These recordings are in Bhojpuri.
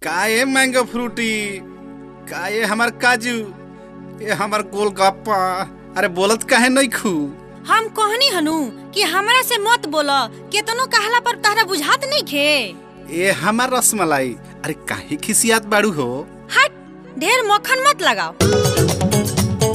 का ये मैंगो फ्रूटी का ये हमार काजू ये हमार गोलगप्पा अरे बोलत काहे नहीं खू हम कहनी हनु कि हमरा से मत बोला केतनो कहला पर तहरा बुझात नहीं खे ये हमार रसमलाई अरे काहे खिसियात बाड़ू हो हट ढेर मक्खन मत लगाओ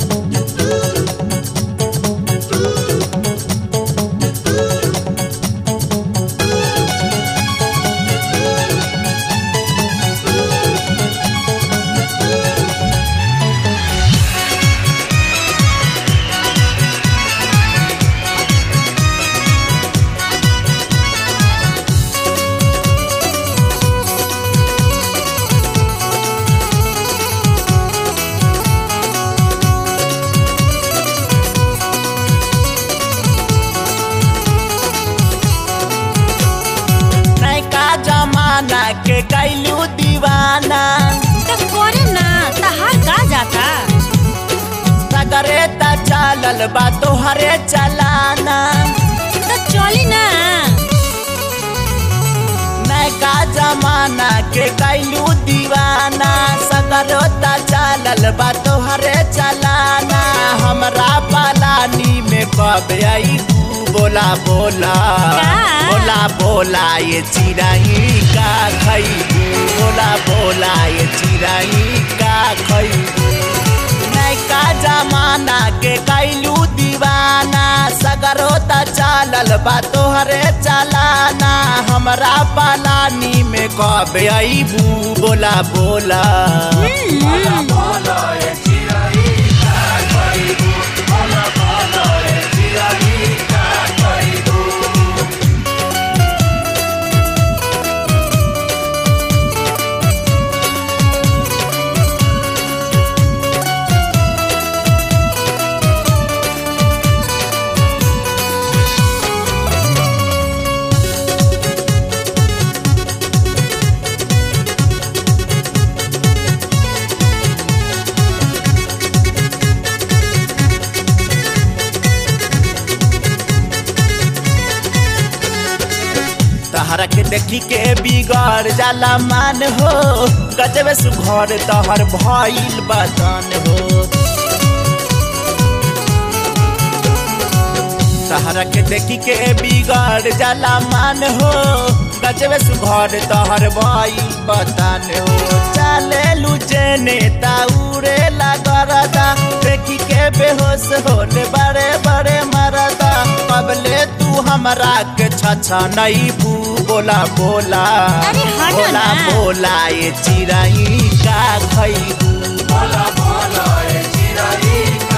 नैका जमाना के कैलू दीवाना तो करे ना तहार का जाता सगरे त चलल बा तोहरे चलाना तो चली ना नैका जमाना के कैलू दीवाना सगरो त चलल बा तोहरे चलाना हमरा पलानी में कब आई तू बोला बोला का? बोला बोला ये चिराई का खैबू बोला बोला ये चिराई का खैबू नैका जमाना के कैलू दीवाना सगरो त चालल बा तोहरे चलाना हमरा पलानी में कब अबू बोला बोला तहरा के देखी के बिगड़ जाला मान हो गजबे सुघर तहर भइल बदन हो तहरा के देखी के बिगड़ जाला मान हो गजबे सुघर तहर भइल बदन हो चले लुचे नेता उड़े लगरदा देखी के बेहोश होले बड़े बड़े मरदा कबले तू हमरा के छछा नहीं बू बोला बोला अरे हटो बोला ना। बोला ये चिराई का खैबू बोला बोला ये चिराई